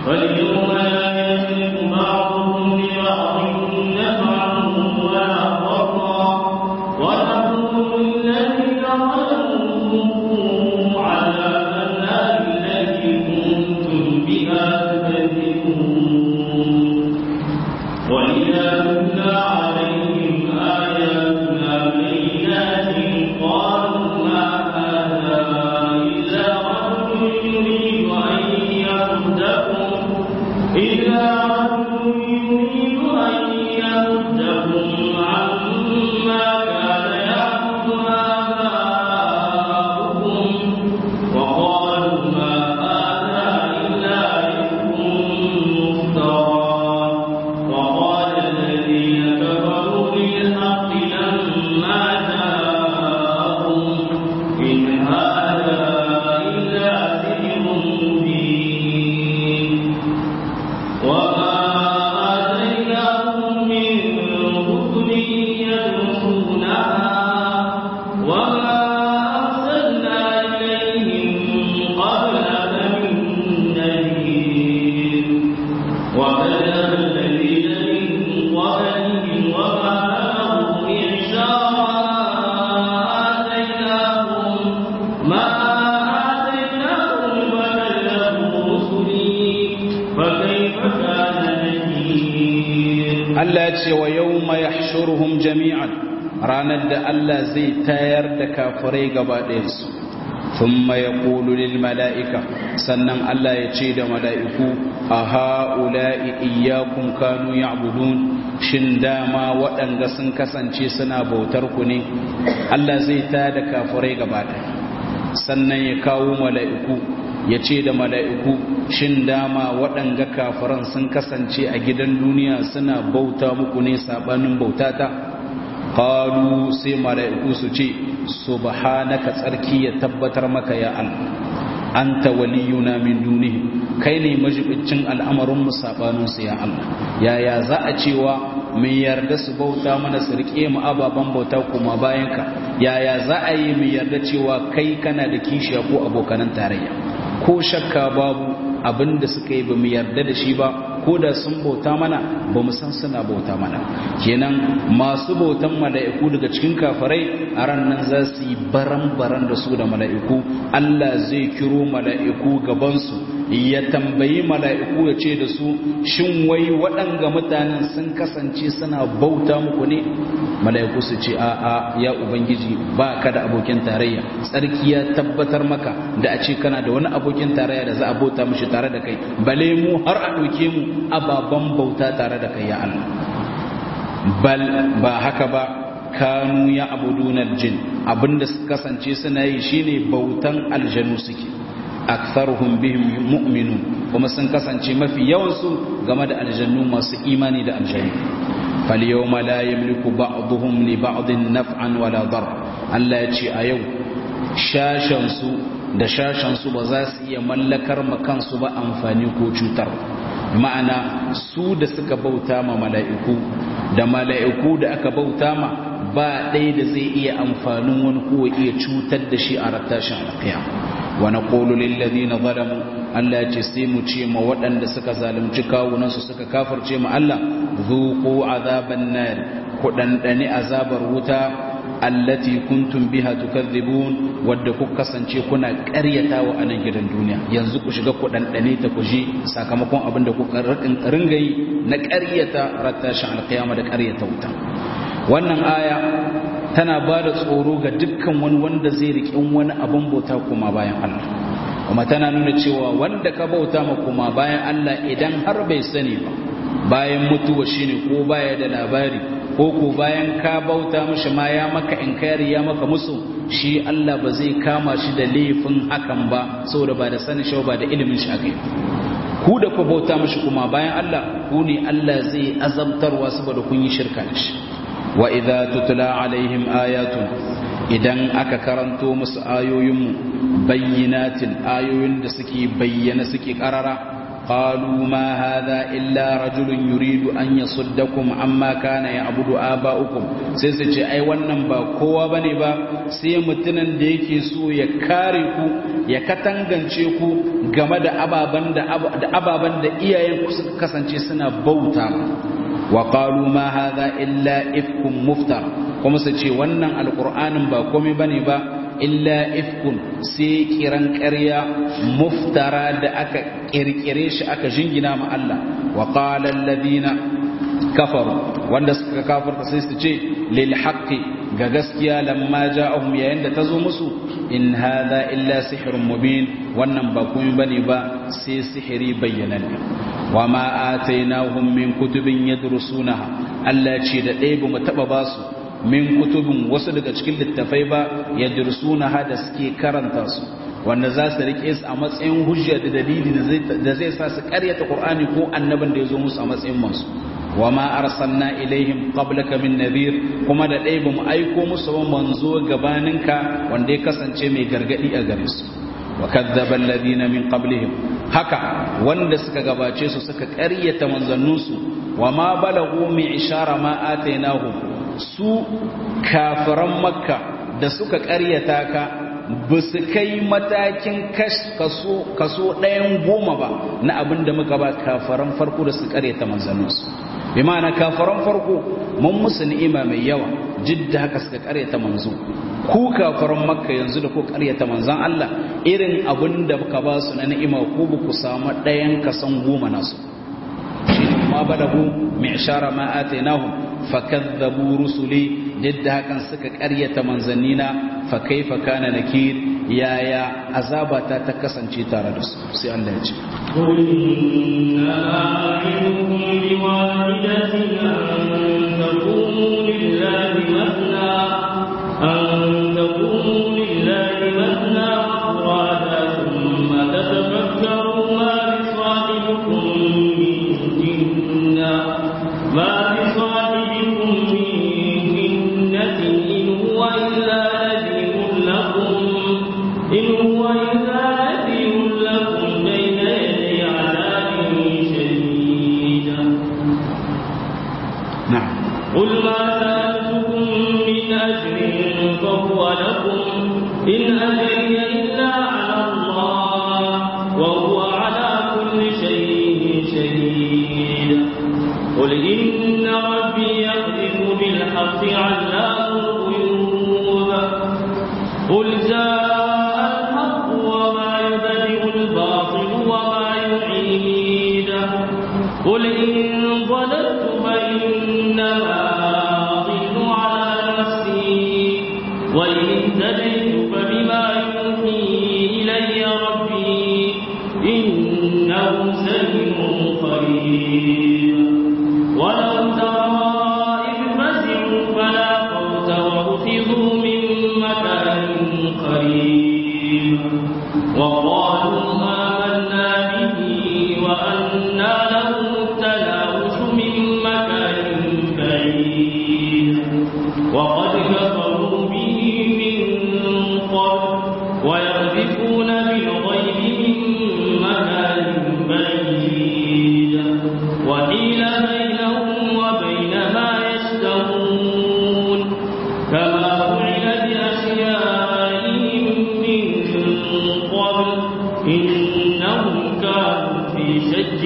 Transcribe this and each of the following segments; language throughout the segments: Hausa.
فاليوم لا يملك بعضهم لبعض نفعا ولا ضرا ونقول للذين ظلموا عذاب النار التي كنتم بها تكذبون وإذا تتلى عليهم آياتنا بينات قالوا ما هذا إلا رجل يريد أن يصدكم إلا رجل يريد أن يصدكم عما كان يعبد آباؤكم وقالوا ما هذا إلا إفك مفترى وقال الذين كفروا للحق لما جاءهم إن هذا إلا سحر مبين وما آتيناهم من رسل يدرسونها وما أرسلنا إليهم قبلك من نذير وكذب الذين من قبلهم وما بلغوا إعشارا آتيناهم ما آتيناهم وكذبوا رسلي فكيف كان نكير Allah ya ce wa yau mai shuruhun jami'an ranar da Allah zai tayar da kafirai gaba ɗayansu sun mai lil mala'ika sannan Allah ya ce da mala'iku a ha'ula'i iyakun kanu ya shin dama waɗanda sun kasance suna bautar ku ne Allah zai tayar da kafirai gaba ɗaya sannan ya kawo mala'iku ya ce da mala'iku shin dama waɗanga kafiran sun kasance a gidan duniya suna bauta muku ne saɓanin bautata ƙalu sai mala'iku su ce subhanaka tsarki ya tabbatar maka ya Allah anta waliyuna min dunihi kai ne majibincin al'amarinmu saɓaninsu ya Allah yaya za a cewa mai yarda su bauta mana su riƙe mu ababen bauta kuma bayanka yaya za a yi mai yarda cewa kai kana da kishiya ko abokanan tarayya ko shakka babu abin da suka yi ba mu yarda da shi ba ko da sun bauta mana ba mu san suna bauta mana kenan masu bautan mala'iku daga cikin kafirai a ran nan za su yi baran-baran da su da mala'iku Allah zai kiro mala'iku gabansu ya tambayi mala'iku ya ce da su shin wai waɗanga mutanen sun kasance suna bauta muku ne mala'iku su ce a'a ya ubangiji ba ka da abokin tarayya tsarki ya tabbatar maka da a ce kana da wani abokin tarayya da za a bauta mishi tare da kai bale mu har a ɗauke mu ababen bauta tare da kai ya Allah bal ba haka ba kanu ya abudunar jin abinda su kasance suna yi shine bautan aljanu suke aktharuhum bihim mu'minun kuma sun kasance mafi yawansu game da aljannu masu imani da aljannu falyawma la yamliku ba'dhum li ba'din naf'an wala dar Allah ya ce a yau shashan su da shashan su ba za su iya mallakar ma kansu ba amfani ko cutar ma'ana su da suka bauta ma mala'iku da mala'iku da aka bauta ma ba ɗaya da zai iya amfanin wani ko iya cutar da shi a rattashin alƙiyama wa naqulu lil ladina zalamu Allah ya ce sai mu ce ma waɗanda suka zalunci kawunan su suka kafirce ma Allah zuqu azaban nar ku dandane azabar wuta allati kuntum biha tukadhibun wadda ku kasance kuna ƙaryatawa a nan gidan duniya yanzu ku shiga ku dandane ta ku ji sakamakon abin da kuka ringa yi na ƙaryata rattashin alƙiyama da ƙaryata wuta wannan aya tana ba da tsoro ga dukkan wani wanda zai riƙin wani abin bauta kuma bayan Allah kuma tana nuna cewa wanda ka bauta ma kuma bayan Allah idan har bai sani ba bayan mutuwa shine ko baya da labari ko ko bayan ka bauta mishi ma ya maka inkari ya maka musu shi Allah ba zai kama shi da laifin hakan ba saboda ba da sanin shi ba da ilimin shi akai ku da ku bauta mishi kuma bayan Allah ku ne Allah zai azabtarwa saboda kun yi shirka da shi wa idza tutla alaihim ayatun idan aka karanto musu ayoyinmu bayyinatin ayoyin da suke bayyana suke karara qalu ma hadha illa rajulun yuridu an yasuddakum amma kana ya'budu aba'ukum sai su ce ai wannan ba kowa bane ba sai mutumin da yake so ya kare ku ya katangance ku game da ababan da ababan da iyayen ku suka kasance suna bauta wa qalu ma hadha illa ifkum muftar kuma su ce wannan alqur'anin ba komai bane ba illa ifkun sai kiran ƙarya muftara da aka kirkire shi aka jingina ma Allah wa qala alladhina kafaru wanda suka kafarta sai su ce lil haqqi ga gaskiya lamma ja'ahum yayin da tazo musu in hadha illa sihrun mubin wannan ba komai bane ba sai sihiri bayyananne wa ma atainahum min kutubin yadrusunaha Allah ce da ɗaya ba mu taba basu min kutubin wasu daga cikin littafai ba yadrusunaha hada suke karanta su wanda za su rike su a matsayin hujja da dalili da zai sa su karyata Qur'ani ko annabin da ya zo musu a matsayin masu wa ma arsalna ilaihim qablaka min nadhir kuma da dai bamu aiko musu ba manzo gabaninka wanda ya kasance mai gargadi a gare su wa kadzdzaba alladhina min qablihim haka wanda suka gabace su suka karyata manzanninsu wa ma balagu mi ishara ma atainahum su kafiran makka da suka karyata ka ba su kai matakin kaso ɗayan goma ba na abin da muka ba kafaran farko da su karyata manzanninsu bi ma'ana kafaran farko mun musu ni'ima mai yawa jidda haka suka karyata manzo ku kafaran makka yanzu da ku karyata manzan Allah irin abin da muka ba su na ni'ima ko ba ku samu ɗayan kasan goma nasu shi ne ma balagu mai ishara ma atainahum fakadzabu rusuli yadda hakan suka ƙaryata manzannina fa kaifa kana nakir yaya azabata ta kasance tare da su sai Allah ya ce قل إنما أعظكم بواحدة أن تقوموا لله مثنى أن تقوموا لله مثنى وفرادا ثم تتفكروا ما بصاحبكم من جنة ما بصاحبكم من جنة إن هو إلا نذير لكم إن هو إلا نذير لكم بين يدي عذاب شديد na'am قل ما سألتكم من أجر فهو لكم إن أجري إلا على الله وهو على كل شيء شهيد قل إن ربي يقذف بالحق علام الغيوب قل جاء الحق وما يبدئ الباطل وما يعيد قل إن ضللت فإنما أضل على نفسي وإن اهتديت فبما يوحي إلي ربي إنه سميع قريب ولو ترى إذ فزعوا فلا فوت وأخذوا من مكان قريب وقالوا آمنا به وأنى لهم التناوش من مكان بعيد وقد كفروا به من قبل ويقذفون بالغيب من مكان بعيد وحيل بينهم وبين ما يشتهون كما فعل بأشيائهم من قبل إنهم كانوا في شك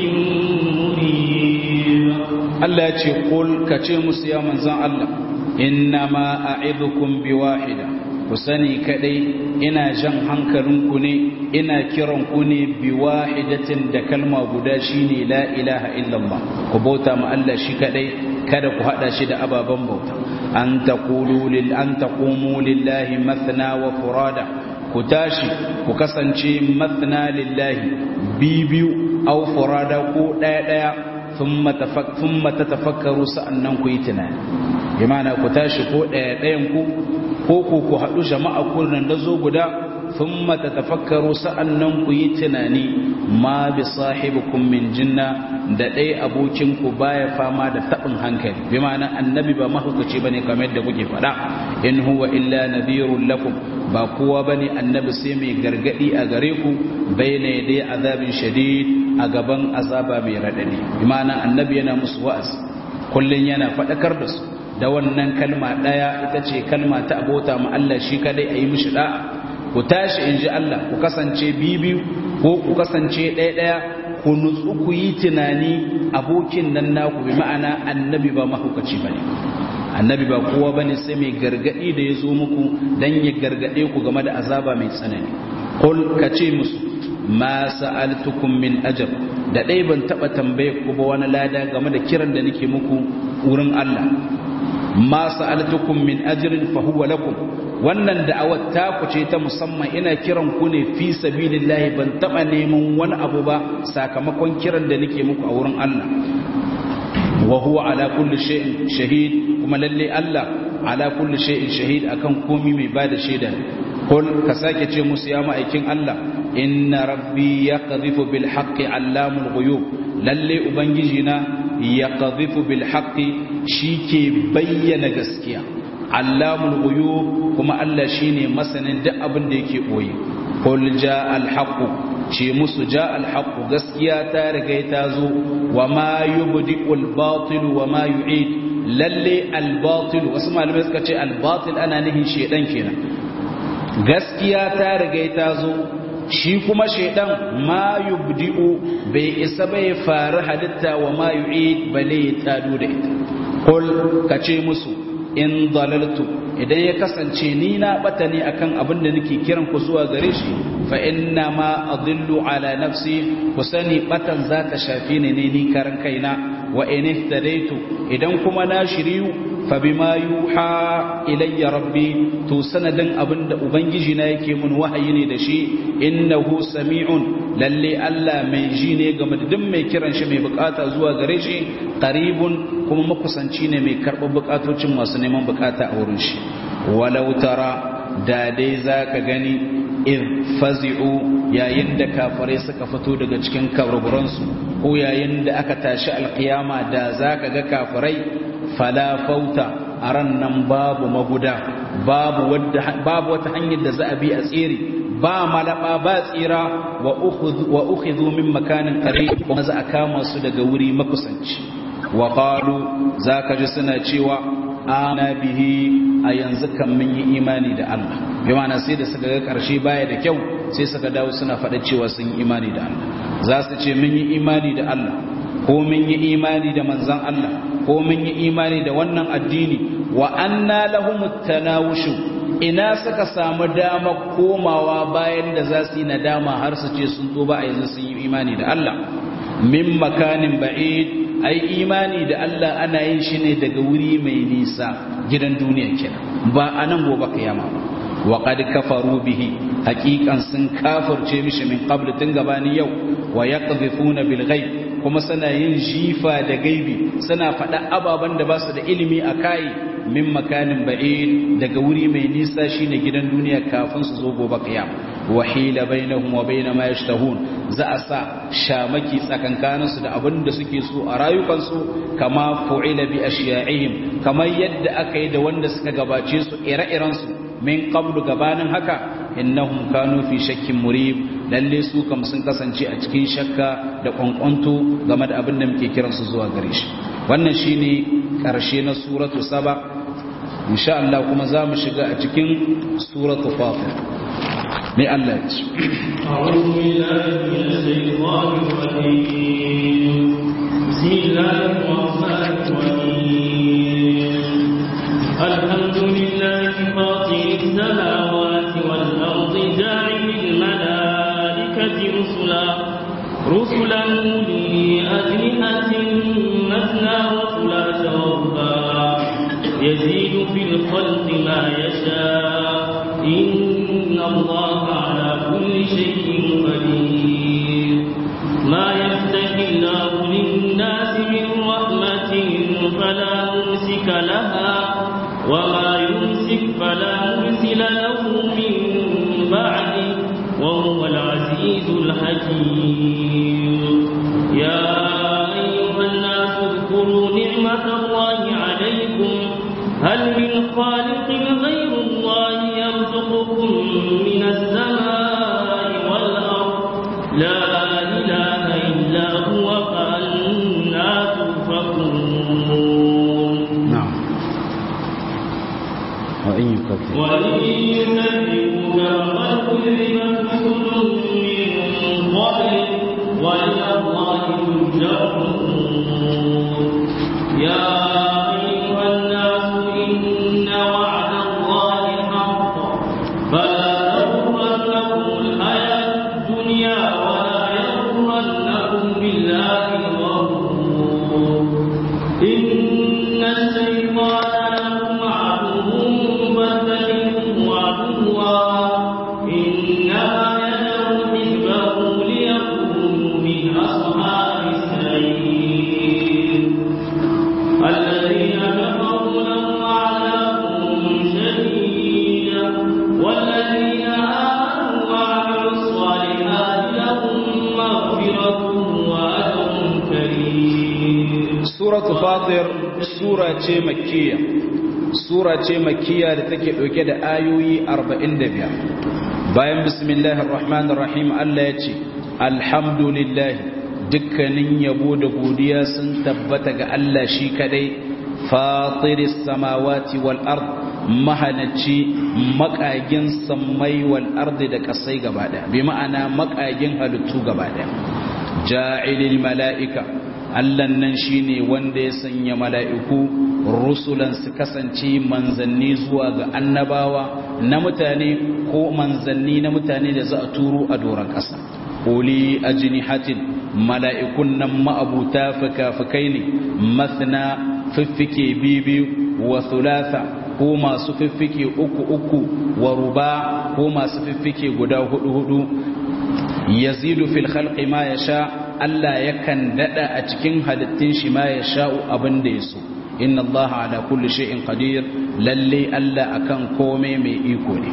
مريب Allah ya ce qul ka ce musu ya manzan Allah innama a'idukum biwahida ku sani kadai ina jan hankalinku ne ina kiran ku ne biwahidatin da kalma guda shine la ilaha illallah ku bauta ma Allah shi kadai kada ku hada shi da ababan bauta an taqulu lil an taqumu lillahi mathna wa furada ku tashi ku kasance mathna lillahi bibiyu aw furada ko daya daya thumma tatafakkaru sa'annan ku yi tunani bi ma'ana ku tashi ko ɗaya ɗayan ku ko ku ku haɗu jama'a ku nan da zo guda thumma tatafakkaru sa'annan ku yi tunani ma bi sahibikum min jinna da ɗaya abokin ku baya fama da taɓin hankali bi ma'ana annabi ba mahaukaci bane kamar yadda kuke faɗa in huwa illa nadhirun lakum ba kowa bane annabi sai mai gargadi a gare ku bayna yaday azabin shadid a gaban azaba mai radadi imana annabi yana musu wa'azi kullun yana fadakar da su da wannan kalma daya ita ce kalma ta abota mu Allah shi kadai ayi mishi da'a ku tashi inji Allah ku kasance bibiyu ko ku kasance ɗaya ɗaya ku nutsu ku yi tunani abokin nan naku bi ma'ana annabi ba mahaukaci bane annabi ba kowa bane sai mai gargadi da ya zo muku dan ya gargade ku game da azaba mai tsanani qul kace musu ma sa'altukum min ajr da dai ban taba tambaye ku ba wani lada game da kiran da nake muku wurin Allah ma sa'altukum min ajrin fa huwa lakum wannan da'awar ta ku ce ta musamman ina kiran ku ne fi sabilillahi ban taba neman wani abu ba sakamakon kiran da nake muku a wurin Allah wa huwa ala kulli shay'in shahid kuma lalle Allah ala kulli shay'in shahid akan komi mai bada shaida kul ka sake ce musu ya ma'aikin Allah inna rabbi yaqdhifu bil haqqi allamul ghuyub lalle ubangiji na yaqdhifu bil haqqi shike bayyana gaskiya allamul ghuyub kuma Allah shine masanin duk abin da yake boye qul jaa al haqq ce musu jaa al haqq gaskiya ta riga ta zo wa ma yubdi'u al batil wa ma yu'id lalle al batil wasu malamai suka ce al batil ana nihin shedan kenan gaskiya ta riga ta zo shi kuma shedan ma yubdi'u bai isa bai faru halitta wa ma yu'id bale ya tado da ita qul kace musu in dalaltu idan ya kasance ni na bata ne akan abin da nake kiran ku zuwa gare shi fa inna ma adillu ala nafsi ku sani batan za ta shafi ni ne ni karan kaina wa in ihtadaitu idan kuma na shiriyu fa bima yuha ilayya rabbi to sanadin abin da ubangiji na yake mun wahayi ne da shi innahu sami'un lalle Allah mai ji ne game da duk mai kiran shi mai bukata zuwa gare shi qaribun kuma makusanci ne mai karɓar bukatocin masu neman bukata a wurin shi walau tara da dai zaka gani in fazi'u yayin da kafirai suka fito daga cikin kaburburansu ko yayin da aka tashi alkiyama da zaka ga kafirai fala fauta a ran nan babu maguda babu wata hanyar da za a bi a tsere ba malaba ba tsira wa ukhidhu min makanin qari kuma za a kama su daga wuri makusanci wa qalu zaka ji suna cewa ana bihi a yanzu kan mun yi imani da Allah bi ma'ana sai da suka ga karshe baya da kyau sai suka dawo suna faɗa cewa sun yi imani da Allah za su ce mun yi imani da Allah ko mun yi imani da manzon Allah ko mun yi imani da wannan addini wa anna lahumut tanawushu ina suka samu dama komawa bayan da za su yi nadama har su ce sun ba a yanzu sun yi imani da Allah min makanin ba'id ai imani da Allah ana yin shi ne daga wuri mai nisa gidan duniya kenan ba a nan gobe kiyama ba wa qad kafaru bihi haqiqan sun kafirce mishi min qabl tun gabanin yau wa yaqdhifuna bil ghaib kuma suna yin jifa da gaibi suna faɗa ababen da ba su da ilimi a kai min makanin ba'id daga wuri mai nisa shine gidan duniya kafin su zo gobe kiyama wa hila bainahum wa bain ma yashtahun za a sa shamaki tsakankanin su da abin da suke so a rayukansu kama fu'ila bi ashiya'ihim kamar yadda aka yi da wanda suka gabace su ire-iren su min qablu gabanin haka innahum kanu fi shakkin murib lalle su kam sun kasance a cikin shakka da kwankwanto game da abin da muke kiransu zuwa gare shi wannan shine karshe na suratu saba insha Allah kuma za mu shiga a cikin suratu fatir mai Allah ya ce أعوذ بالله من الشيطان الرجيم بسم الله الرحمن الرحيم الحمد لله فاطر السماوات والأرض جاعل الملائكة رسلا رسلا أولي أجنحة مثنى وثلاث ورباع يزيد في الخلق ما يشاء إن الله على كل شيء قدير ما يفتح الله للناس من رحمة فلا ممسك لها وما يمسك فلا مرسل له من بعده وهو العزيز الحكيم يا أيها الناس اذكروا نعمة الله عليكم هل من خالق غير الله يرزقكم من السماء والأرض بالله الغرور إن الشيطان لكم عدو فاتخذوه عدوا إنما يدعو حزبه ليكونوا من أصحاب السعير الذين كفروا لهم عذاب شديد والذين آمنوا وعملوا الصالحات لهم مغفرة وأجر كريم suratu fatir sura ce makkiya sura ce makkiya da take dauke da ayoyi 45 bayan bismillahir rahmanir rahim Allah ya ce alhamdulillah dukkanin yabo da godiya sun tabbata ga Allah shi kadai fatiris samawati wal ard mahalacci makagin sammai wal ardi da kasai gaba daya bi ma'ana makagin halittu gaba daya ja'ilil mala'ika Allah nan shine wanda ya sanya mala'iku rusulan su kasance manzanni zuwa ga annabawa na mutane ko manzanni na mutane da za a turo a doron ƙasa uli ajnihatin mala'ikun nan ma'abuta fikafikai ne mathna fiffike bibiyu wa thulatha ko masu fiffike uku uku wa ruba ko masu fiffike guda hudu hudu yazidu fil khalqi ma yasha Allah yakan dada a cikin halittun shi ma yasha'u abin da yaso inna Allah ala kulli shay'in qadir lalle Allah akan komai mai iko ne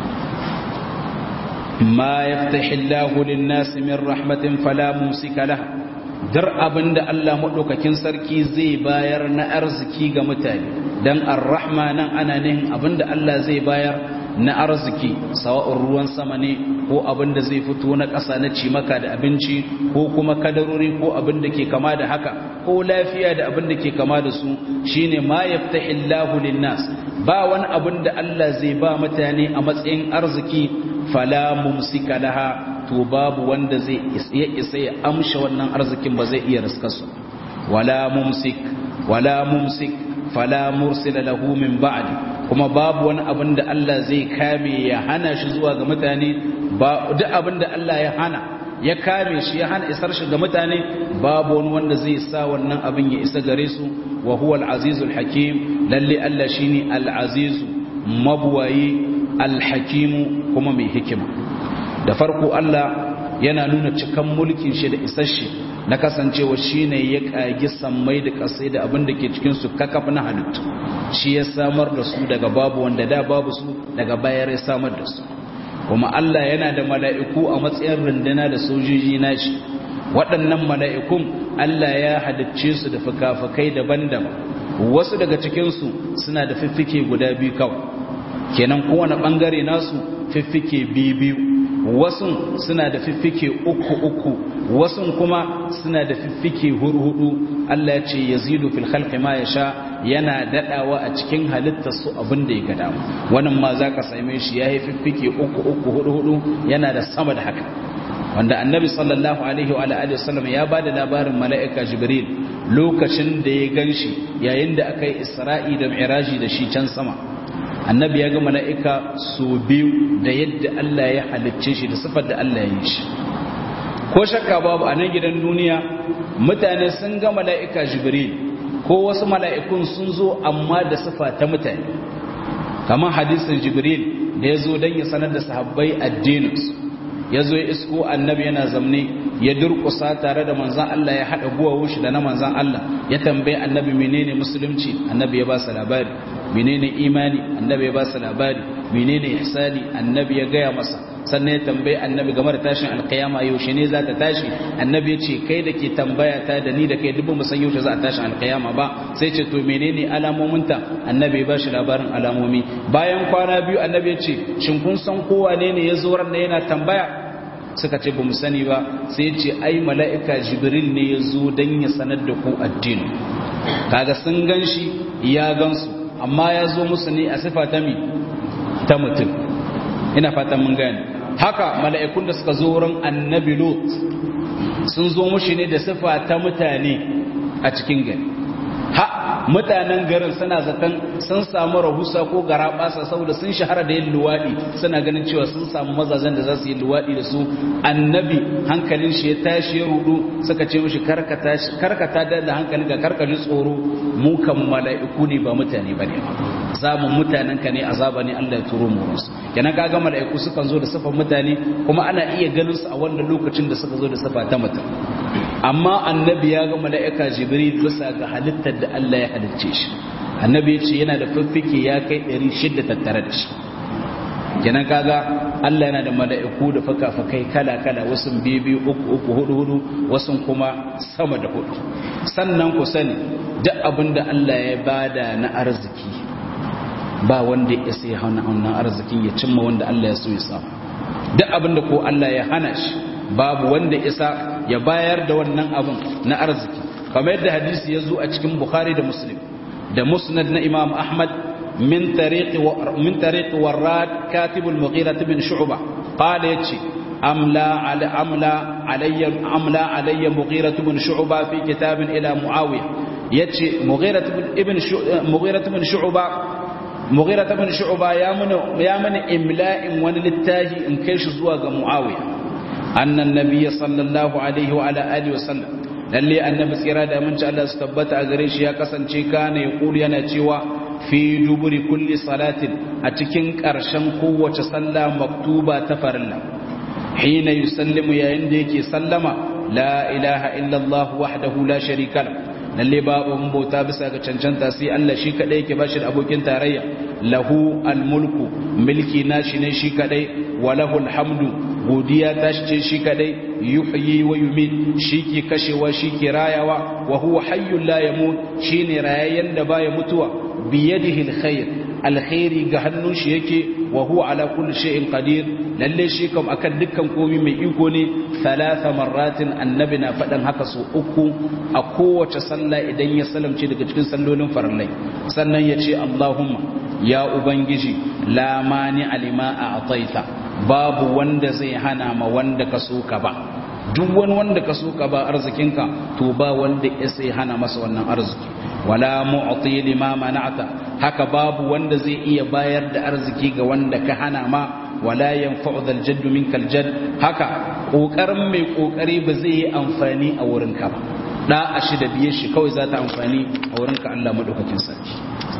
ma yaftahi Allahu lin-nasi min rahmatin fala mumsika laha dar abinda Allah madaukakin sarki zai bayar na arziki ga mutane dan ar-rahma nan ana nihin abinda Allah zai bayar na arziki sawa'un ruwan sama ne ko abin da zai fito na ƙasa na cimaka da abinci ko kuma kadarori ko abin da ke kama da haka ko lafiya da abin da ke kama da su shine ma yaftahillahu linnas ba wani abin da Allah zai ba mutane a matsayin arziki fala mumsika laha to babu wanda zai ya isa ya amsha wannan arzikin ba zai iya riskarsu wala mumsik wala mumsik fala mursila lahu min ba'di kuma babu wani abin da Allah zai kame ya hana shi zuwa ga mutane ba duk abin da Allah ya hana ya kame shi ya hana isar shi ga mutane babu wani wanda zai sa wannan abin ya isa gare su wa huwa al-azizul hakim lalle Allah shine al-azizu mabwayi al-hakimu kuma mai hikima da farko Allah yana nuna cikan mulkin shi da isasshe na kasancewa shine ya kagi sammai da kasai da abin da ke cikin su kakaf na halittu shi ya samar da su daga babu wanda da babu su daga bayar ya samar da su kuma Allah yana da mala'iku a matsayin runduna da sojoji nashi waɗannan mala'ikun Allah ya halicce su da fuka-fukai daban-daban wasu daga cikinsu suna da fiffike guda biyu kawai kenan kowane ɓangare nasu fiffike biyu wasu suna da fiffike uku uku wasu kuma suna da fiffike hurhudu Allah ya ce yazidu fil khalqi ma yasha yana dadawa a cikin halittar su abin da ya ga dama wannan ma zaka same shi yayi fiffike uku uku hudu hudu yana da sama da haka wanda annabi sallallahu alaihi wa alihi wasallam ya bada labarin mala'ika jibril lokacin da ya ganshi yayin da aka yi isra'i da mi'raji da shi can sama annabi ya ga mala'ika su biyu da yadda Allah ya halicce shi da sifar da Allah ya yi shi ko shakka babu a nan gidan duniya mutane sun ga mala'ika jibril ko wasu mala'ikun sun zo amma da sifa ta mutane kamar hadisin jibril da ya zo don ya sanar da sahabbai addininsu ya zo ya isko annabi yana zamne ya durkusa tare da manzan Allah ya haɗa guwa shi da na manzan Allah ya tambaye annabi menene musulunci annabi ya ba su labari menene imani annabi ya ba su labari menene ihsani annabi ya gaya masa sannan ya tambaye annabi game da tashin alkiyama yaushe ne za ta tashi annabi ya ce kai da ke tambaya ta da ni da kai duk mu san yaushe za a tashi alkiyama ba sai ce to menene alamominta annabi ya ba shi labarin alamomi bayan kwana biyu annabi ya ce shin kun san kowa ne ne ya zo ran yana tambaya suka ce ba mu sani ba sai ce ai mala'ika jibril ne ya zo don ya sanar da ku addini kaga sun gan shi ya gansu amma ya zo musu ne a sifa ta mi ta mutum ina fatan mun gani haka mala'ikun da suka zo wurin annabi lot sun zo mushi ne da sifa ta mutane a cikin gani ha mutanen garin suna zaton sun samu rahusa ko garabasa saboda sun shahara da yin luwadi suna ganin cewa sun samu mazajen da za su yi luwadi da su annabi hankalin shi ya tashi ya rudu suka ce mishi karkata da da hankalin ka karkaji tsoro mu kan mala'iku ne ba mutane bane ba zamun mutanen ka ne azaba ne Allah ya turo mu musu kenan kaga mala'iku sukan zo da sifan mutane kuma ana iya ganin su a wannan lokacin da suka zo da sifa ta mutum amma annabi ya ga mala'ika jibril bisa ga halittar da Allah ya halicce shi annabi ya ce yana da fiffike ya kai 600 tattare da shi kenan kaga Allah yana da mala'iku da faka-fakai kala-kala wasu biyu uku uku hudu hudu wasu kuma sama da hudu sannan ku sani duk abin da Allah ya bada na arziki ba wanda ya sai hana wannan arzikin ya cimma wanda Allah ya so ya samu duk abin da ko Allah ya hana shi babu wanda isa ya bayar da wannan abin na arziki kamar yadda hadisi ya zo a cikin Bukhari da Muslim da Musnad na Imam Ahmad min tariqi min tariqi Warrad katib al-Mughira ibn Shu'bah qala yace amla ala amla alayya amla alayya Mughira ibn Shu'bah fi kitab ila Muawiya yace Mughira ibn Mughira ibn Shu'bah Mughira ibn Shu'bah ya mana ya mana imla'in wani littafi in kai shi zuwa ga Muawiya annan nabiyyi sallallahu alaihi wa ala alihi wa sallam lalle annabi tsira da aminci Allah su tabbata a gare shi ya kasance kana ya kulu yana cewa fi duburi kulli salatin a cikin ƙarshen kowace sallah maktuba ta farilla hina yusallimu yayin da yake sallama la ilaha illallah wahdahu la sharika la lalle babu bauta bisa ga cancanta sai Allah shi kadai yake bashi da abokin tarayya lahu almulku milki nashi ne shi kadai wa lahu alhamdu godiya ta ce shi kadai yuhyi wa yumit shi ke kashewa shi ke rayawa wa huwa hayyul la yamut shine rayayyen da baya mutuwa biyadihi alkhair alkhairi ga hannun shi yake wa huwa ala kulli shay'in qadir lalle shi kam akan dukkan komai mai iko ne thalatha marratin annabi na fadan haka su uku a kowace sallah idan ya salamce daga cikin sallolin farallai sannan ya ce Allahumma ya ubangiji la mani alima a ataita babu wanda zai hana ma wanda ka so ka ba duk wani wanda ka so ka ba arzikinka to ba wanda ya sai hana masa wannan arziki wala mu'ti lima mana'ta haka babu wanda zai iya bayar da arziki ga wanda ka hana ma wala yanfa'u dhal jaddu minkal jadd haka kokarin mai kokari ba zai yi amfani a wurinka ba da a shi da biye shi kawai za ta amfani a wurinka Allah madaukakin sarki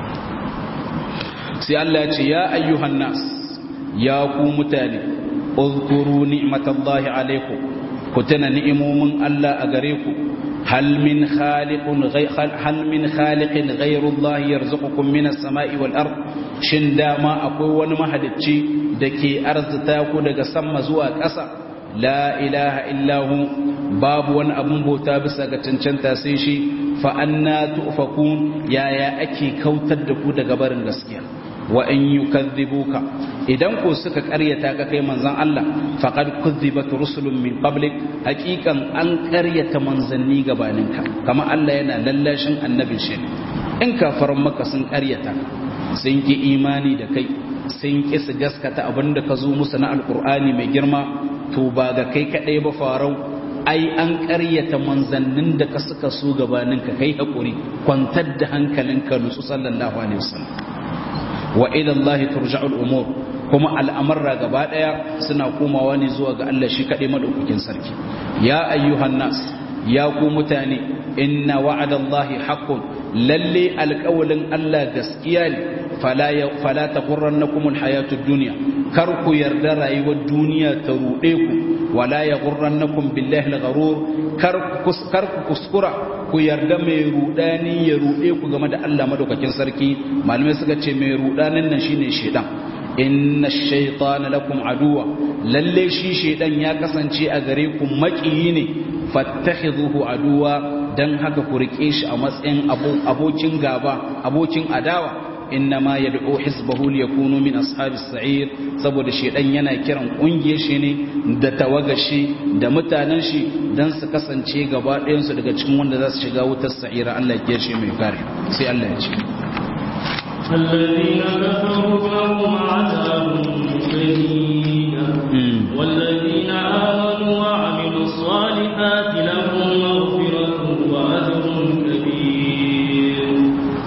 sai Allah ya ce ya ayyuhan nas ya ku mutane uzkuru ni'matallahi alaikum ku tana ni'imomin Allah a gare ku hal min khaliqun hal min khaliqin ghayru Allah yarzuqukum minas sama'i wal ard shin dama akwai wani mahalicci dake arzuta ku daga sama zuwa ƙasa la ilaha illahu babu wani abun bauta bisa ga cancanta sai shi fa anna tufakun yaya ake kautar da ku daga barin gaskiya wa in yukadhibuka idan ko suka ƙaryata ka kai manzon Allah faqad kuzzibat rusulun min qablik haqiqan an ƙaryata manzanni gabaninka kama Allah yana lallashin annabin shi in kafaran maka sun ƙaryata sun ki imani da kai sun ki su gaskata abinda ka zo musu na alqur'ani mai girma to ba ga kai kadai ba farau ai an ƙaryata manzannin da ka suka so gabaninka kai hakuri kwantar da hankalinka nutsu sallallahu alaihi wasallam wa ila Allah turja'ul umur kuma al'amarra gaba daya suna komawa ne zuwa ga Allah shi kadai madaukakin sarki ya ayyuhan nas ya ku mutane inna wa'adallahi haqqun lalle alqawlin Allah gaskiya ne fala ya fala taghurrannakum alhayatud dunya kar ku yarda rayuwar duniya ta rude ku wala yaghurrannakum billahi algharur kar ku kuskura ku yarda mai rudani ya rude ku game da Allah madaukakin sarki malamai suka ce mai rudanin nan shine shedan inna ash-shaytana lakum aduwa lalle shi shedan ya kasance a gare ku makiyi ne fattakhidhuhu aduwa dan haka ku rike shi a matsayin abokin gaba abokin adawa innama yad'u hizbahu liyakunu min ashabis sa'ir saboda shedan yana kiran kungiyar shi ne da tawagashi da mutanen shi dan su kasance gaba ɗayan su daga cikin wanda za su shiga wutar sa'ira Allah ya shi mai kare sai Allah ya ce الذين كفروا لهم عذاب شديد والذين آمنوا وعملوا الصالحات لهم مغفرة وأجر كبير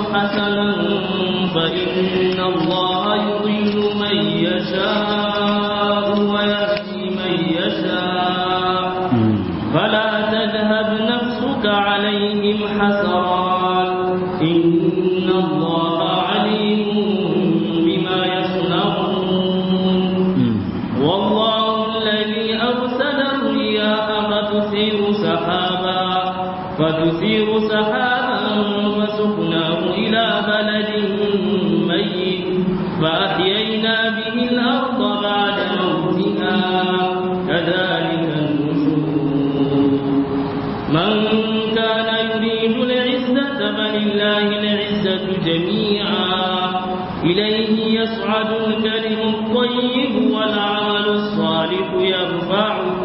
حسنا فإن الله يضل من يشاء ويهدي من يشاء فلا تذهب نفسك عليهم حسرات إن الله عليم بما يصنعون والله الذي أرسل الرياح فتثير سحابا فتثير سحابا فسقناه إلى بلد ميت فأحيينا به الأرض بعد موتها كذلك النشور من كان يريد العزة فلله العزة جميعا إليه يصعد الكلم الطيب والعمل الصالح يرفعه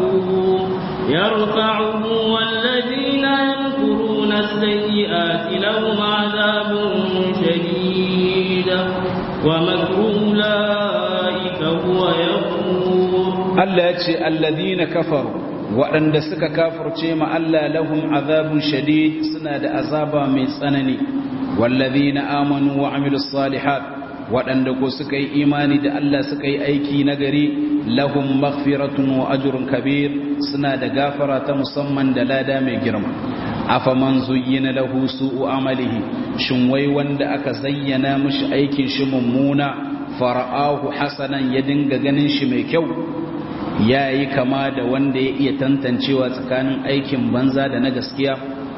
يرفعه والذين يمكرون السيئات لهم عذاب شديد ومكر أولئك هو يغفور Allah ya ce alladhina kafaru waɗanda suka kafirce ma Allah lahum azabun shadid suna da azaba mai tsanani walladhina amanu wa amilus salihat waɗanda ko suka yi imani da Allah suka yi aiki nagari lahum maghfiratun wa ajrun kabir suna da gafara ta musamman da lada mai girma afaman zuyyina lahu su'u amalihi shin wai wanda aka zayyana mishi aikin shi mummuna fara'ahu hasanan ya dinga ganin shi mai kyau ya yi kama da wanda ya iya tantancewa tsakanin aikin banza da na gaskiya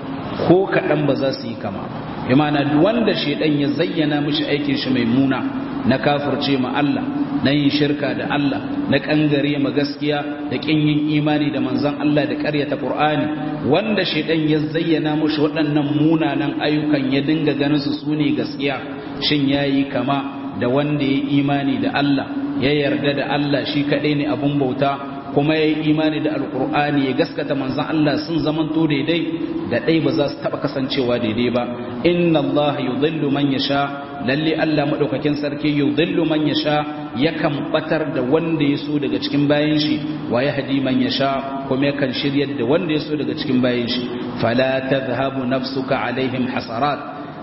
ko kaɗan ba za su yi kama imana wanda shaidan ya zayyana mishi aikin shi mai muna na kafirce ma Allah na yin shirka da Allah na kangare ma gaskiya da kin yin imani da manzon Allah da ƙaryata Qur'ani wanda shaidan ya zayyana mishi waɗannan munanan ayyukan ya dinga ganin su sune gaskiya shin yayi kama da wanda ya imani da Allah ya yarda da Allah shi kaɗai ne abun bauta kuma ya yi imani da alkur'ani ya gaskata manzan Allah sun zamanto daidai da ɗai ba za su taɓa kasancewa daidai ba inna Allah yudhillu man yasha lalle Allah madaukakin sarki yudhillu man yasha yakan batar da wanda ya so daga cikin bayan shi wa yahdi man yasha kuma yakan shiryar da wanda ya so daga cikin bayan shi fala tadhhabu nafsuka alaihim hasarat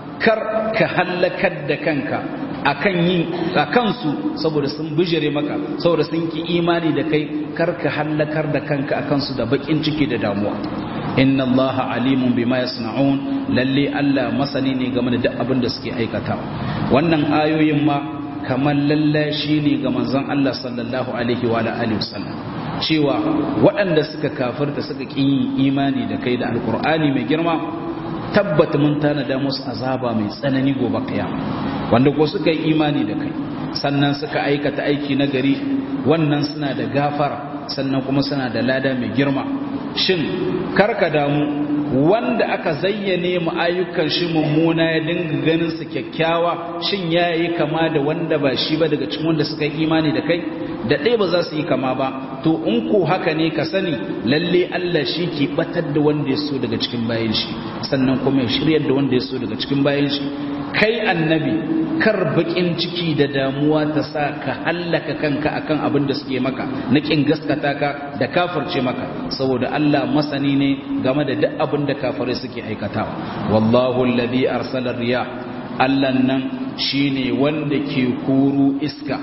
kar ka hallakar da kanka akan yin akan su saboda sun bijire maka saboda sun ki imani da kai kar ka hallakar da kanka akan su da bakin ciki da damuwa inna allaha alimun bima yasna'un lalle Allah masani ne game da duk abin da suke aikata wannan ayoyin ma kamar lallashi ne ga manzon Allah sallallahu alaihi wa alihi wasallam cewa waɗanda suka kafirta suka ƙi yin imani da kai da alkur'ani mai girma tabbata mun tanada musu azaba mai tsanani gobe kiyama wanda ko suka yi imani da kai sannan suka aikata aiki na gari wannan suna da gafara sannan kuma suna da lada mai girma shin karka damu wanda aka zayyane mu ayyukan shi mummuna ya dinga ganin su kyakkyawa shin yayi kama da wanda ba shi ba daga cikin wanda suka yi imani da kai da ɗaya ba za su yi kama ba to in ko haka ne ka sani lalle Allah shi ke batar da wanda ya so daga cikin bayan shi sannan kuma ya shiryar da wanda ya so daga cikin bayan shi kai annabi kar bakin ciki da damuwa ta sa ka hallaka kanka akan abin da suke maka na kin gaskata ka da kafirce maka saboda Allah masani ne game da duk abin da kafirai suke aikatawa wallahu alladhi arsala riyah Allah nan shine wanda ke kuru iska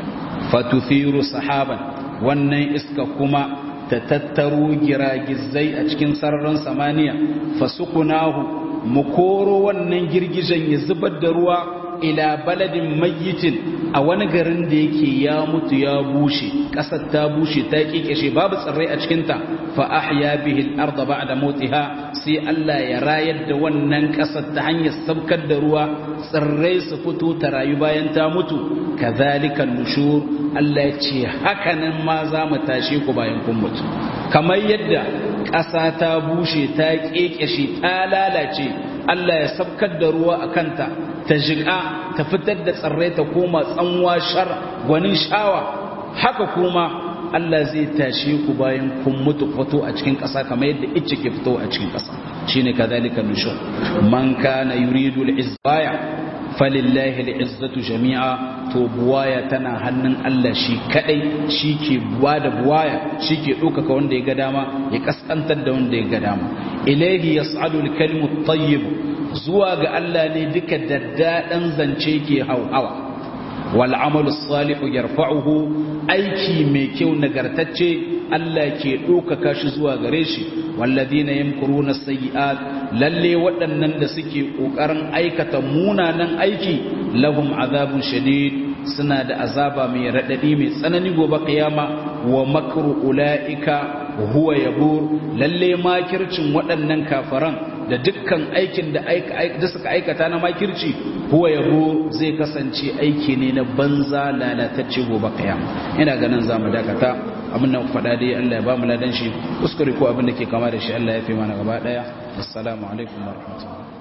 fatuthiru sahaban wannan iska kuma ta tattaro giragizai a cikin sararin samaniya fasukunahu mu koro wannan girgijen ya zubar da ruwa ila baladin mayyitin a wani garin da yake ya mutu ya bushe ƙasar ta bushe ta kikeshe babu tsirrai a cikinta fa ahya bihi al-ardh ba'da mautiha sai Allah ya rayar da wannan ƙasar ta hanyar sabkar da ruwa tsirrai su fito ta rayu bayan ta mutu kadhalika nushur Allah ya ce hakanan ma za mu tashe ku bayan kun mutu kamar yadda ƙasa ta bushe ta kekeshe ta lalace Allah ya sabkar da ruwa a kanta ta jiƙa ta fitar da tsirrai ta koma tsanwa shar gwanin shawa haka kuma Allah zai tashe ku bayan kun mutu fito a cikin ƙasa kamar yadda icce ke fito a cikin ƙasa shine kadhalika nushur man kana yuridu al-izzaya falillahi al-izzatu jami'a to buwaya tana hannun Allah shi kadai shi ke buwa da buwaya shi ke ɗaukaka wanda ya ga dama ya kaskantar da wanda ya ga dama ilaihi yas'adu al-kalimu at-tayyib zuwa ga Allah ne duka daddadan zance ke hauhawa wal amalu salihu yarfa'uhu aiki mai kyau nagartacce Allah ke ɗaukaka shi zuwa gare shi walladina yamkuruna sayyi'at lalle waɗannan da suke ƙoƙarin aikata munanan aiki lahum azabun shadid suna da azaba mai raɗaɗi mai tsanani gobe kiyama wa makru ula'ika huwa yabur lalle makircin waɗannan kafaran da dukkan aikin da da suka aikata na makirci huwa yabo zai kasance aiki ne na banza lalatacce gobe kiyama ina ganin zamu dakata abin nan faɗa dai Allah ya ba mu ladan shi kuskure ko abin da ke kama da shi Allah ya fi mana gaba daya assalamu alaikum wa rahmatullahi